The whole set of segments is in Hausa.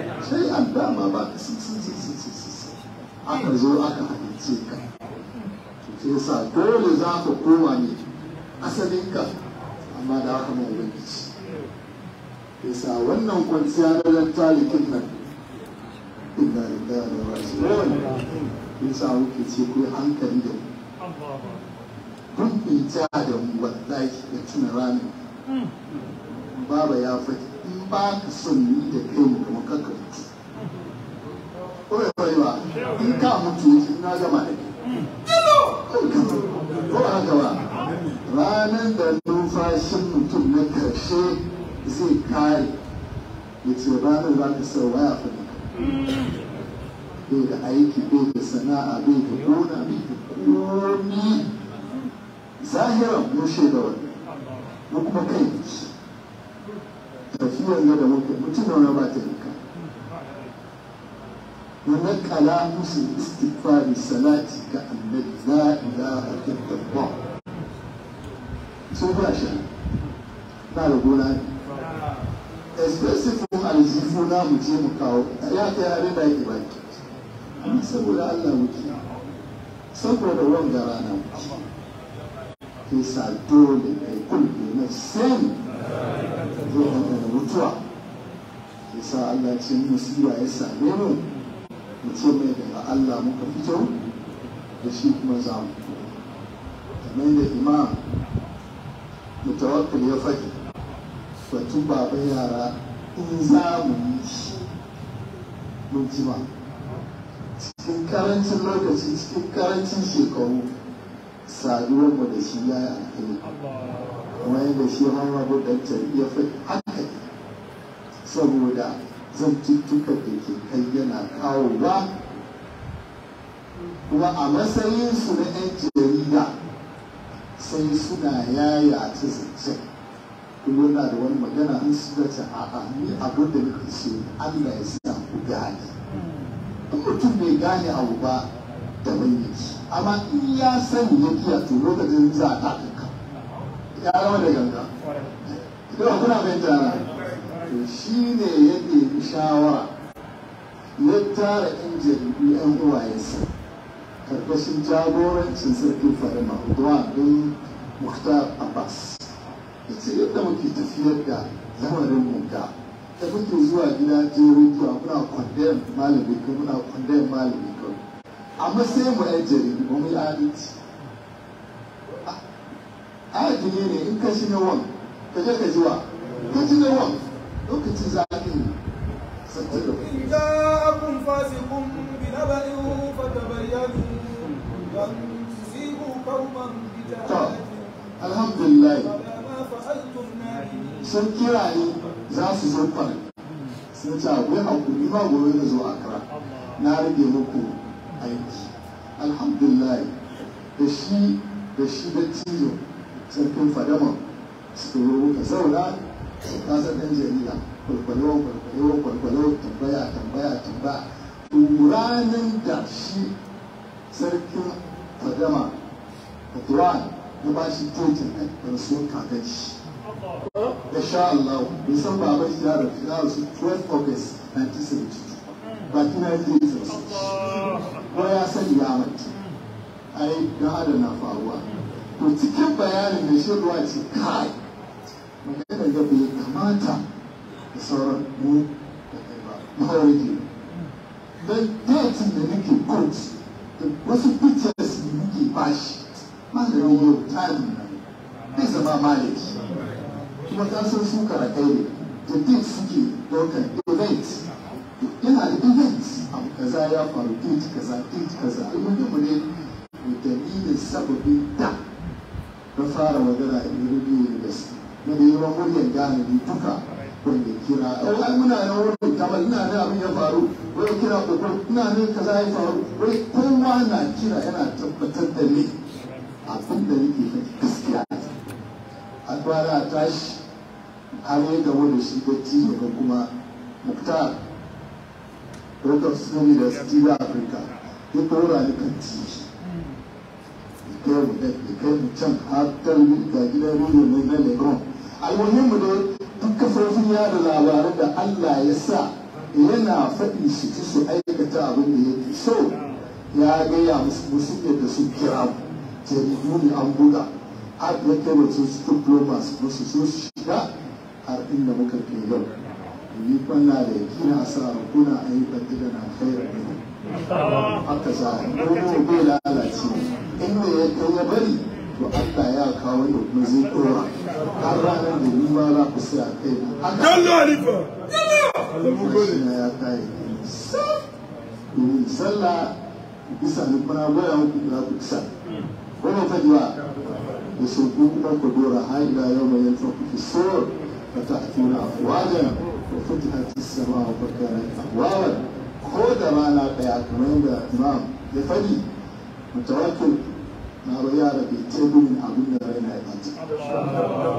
sai an dama ba ka sun sun sun sun sun sun aka zo aka halice ka sai sa dole za ka koma ne asalinka amma da haka mai ubangiji yasa wannan kwanciya na dan talikin nan inna lillahi wa inna ilaihi raji'un yasa muke ce ku yi hankali da mu kun ita da mu wallahi da tuna ranar baba ya faɗi in ba ka son ni da kai mu kuma kanka mutu ko ya bai ba in ka mutu yake na gama da kai ko ba haka ba ranar da numfashin mutum na karshe zai kare ya ce ranar za ka sau waya faɗi bai da aiki bai da sana'a bai da gona bai da komi zahiran mun shaida wannan mu kuma kai tafiyar da muke mutum da wani ba ta nika ونقل مسلم استغفار صلاتي كأنك لا إله إلا الله sun ba shi na da gona ne expressive aljifu na mu je mu kawo ya kai abin da yake baki amma saboda Allah muke saboda wanga rana muke ke sa dole kai kulbe na sani zai da mutuwa ke sa Allah ce musiba ya same mu mu ce mai daga Allah muka fito da shi kuma za mu kamar da imam mutawakkil ya faɗi batu baba yara in za mu yi shi mun jima cikin karancin lokaci cikin karancin shekaru saduwar mu da shi ya yi alheri kuma yadda shi muhammadu dantar ya faɗi haka saboda zantuttukan da ke kai yana kawowa kuma a matsayinsu na 'yan jarida sai suna yaya ta zance kuma yana da wani magana an suka ce a'a ni abin da nake so Allah ya sa ku gane in mutum bai gane abu ba da bai yake amma in ya sani ya kiya to lokacin za a taka ya zama da ganga idan kuna fahimta na to shi ne ya nemi shawara ya tara yan jaridu yan uwayensa karkashin jagorancin sarkin farima Udwan bin Muhtar Abbas ya ce yadda muke tafiyar da lamarin mu da da muke zuwa gida jerin zuwa muna kwandayar malami ko muna kwandayar malami ko amma sai mu yan jaridu ba mu yi adalci adali ne in ka shi na wan ka je ka ji wa ka ji na wan lokacin zaɓi ne إن جاءكم فاسق بنبأ فتبينوا أن تصيبوا قوما بجهالة alhamdulillah ولا ما فعلتم نادمين sun kira ni za su zo kwana sun ce akwai hakuri ba gobe na zo akra na rage muku aiki alhamdulillah da shi da shi da cizo sarkin fadama su zo muka zauna su kasa ɗan jarida kwalkwalo kwalkwalo kwalkwalo tambaya tambaya tambaya ranar da shi sarkin fadama Fatuwan ya ba shi totin rasuwar kakan shi da sha Allah bai san baban shi ya rasu ya rasu 12 August 1972 ba kina yake yi rasu ko ya sani ya manta ai dan adam na faruwa to cikin bayanin da shi ruwa ce kai magana ga bai kamata da sauran mu da kai ba mahawarki dan datin da nake coach da wasu pictures da nake bashi malamin yau time nan bai zama malami kuma ka san su karakai ne da date suke daukan event yana da event abu kaza ya faru date kaza date kaza ilmin mu ne da dalilin sababin da na fara magana a Nairobi University na da yawan muryar gane ni duka wanda kira ai muna nan wurin kamar ina ne abin ya faru wai kira kokon ina ne kaza ya faru wai kowa na kira yana tabbatar da ni abin da nake faɗi gaskiya a kwana a tashi har yi gaba da shi bacci daga kuma muktar Rock Snowy da Steve Africa ya kora ni kan titi ya kai mu da ya kai mu can har talbi ga gidan rediyo ne na Lebron almuhim mu dai duk kafofin yada labaran da Allah ya sa yana faɗi su ci su aikata abin da yake so ya gaya musu musu yadda su kira jaridu ne an buga har ya kai mutum su diplomas musu so su shiga har inda muka kai yau ni kwanna da yakina sa kuna ayyukan da na khairar ne haka za a yi bai lalace inda ya kai ya bari to Allah ya kawo da kuma zai dora har ranar da ni ma za ku sai a kai na haka Yallah Halifa! shi na ya kai domin sallah bisa ni kuna goya muku da ku isa wannan fajiwa da su ku kuma ku dora har ila yau mai yanzu ku fi so ka ta tuna afwajan wa futihat as-sama wa kanat abwaban ko da rana daya kamar da imam ya fadi mutawakkil na ba yara bai teburin abin da raina ya bata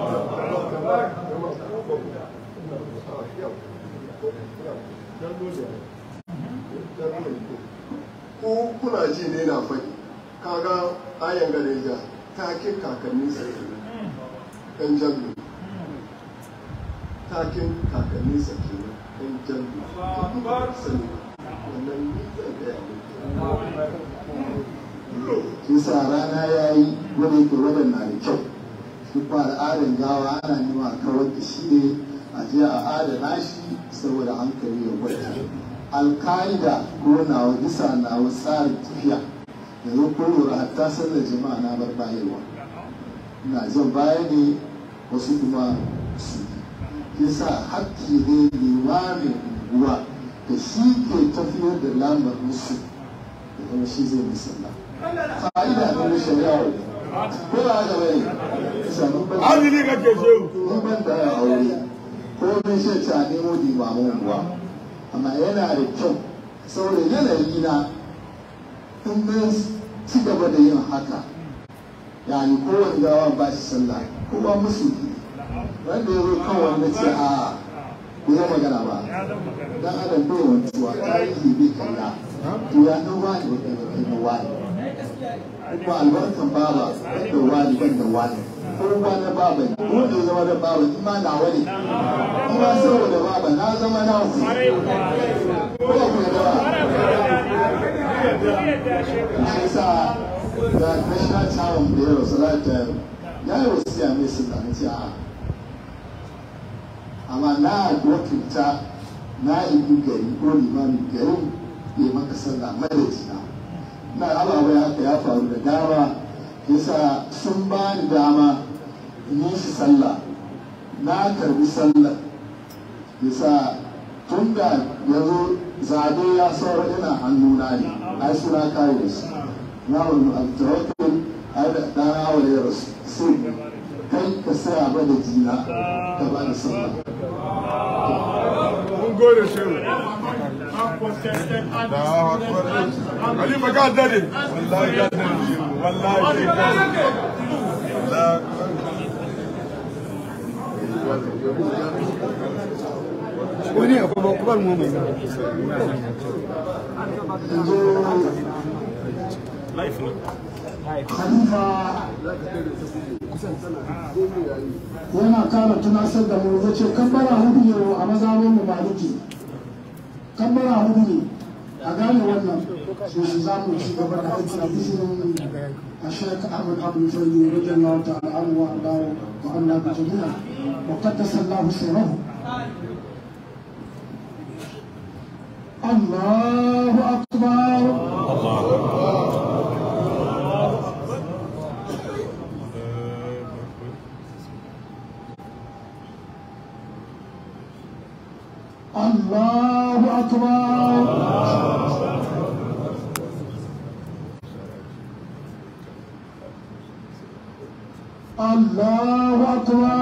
ko kuna ji ne na faɗi kaga ayan gareja takin kakannin sa kenan ɗan jallu takin kakannin sa kenan ɗan jallu sani wannan ni zan gaya muku shi sa rana ya yi wanda yake wadan na da kyau shi kuma al'adar gawa ana nema a kawar da shi ne a je a adana shi saboda hankali ya gwada alka'ida ko nawa bisa nawa tsarin tafiya yanzu ko lura hatta sallar jama'a na bar bayarwa ina jan baya ne wasu kuma su yi sa hakki ne limamin unguwa da shi ke tafiyar da lamar musu da kuma shi zai musalla fa'ida ne na shari'a ko ba haka bane sanu ban Azumi kake shehu. in ban da aure ko bin shi ta nemo limamin unguwa amma yana da kyau saboda yanayi na in mun ci gaba da yin haka yani kowane gawa ba shi sallah ko ba musu wanda ya zo kan wanda ce a ku yi magana ba dan adam bai wantuwa tarihi bai kalla to ya dan wani ba kai ba kai na wani kuma albarkan baba ban da wani ban da wani kowa na baba ne ko da ya zama da baba in ma nawa ne in ma saboda baba na zama na ku ko ku da ba shi sa da national town da ya rasu lata ya yi wasu ya mai sun na ce a amma na wakilta na ibi gari ko limamin garin ya maka sallah madadina na ababai haka ya faru da dama yasa sun ba ni dama in yi shi sallah na karbi sallah yasa tun da ya zo zabe ya saura ina hannuna ne ai suna kare da su na wani altawakkul ai da dana wa ya rasu sai kai ka saya ba da jina ka ba da sallah Mun gode shehu. Halifa ka dade. Wallahi ka dade shehu. Wallahi ka dade. wani akwai bakubar mu mai khalifa yana kara tunasar da mu ya ce kabbara hudu ne a mazabin mu maliki kabbara hudu ne a gane wannan so shi za mu ci gaba da aiki a izinin a shek ahmad abu fayyi wajen lawa ta'ala an wa allahu wa allah bi jami'a wa qaddasa allah sirrahu الله أكبر الله أكبر الله أكبر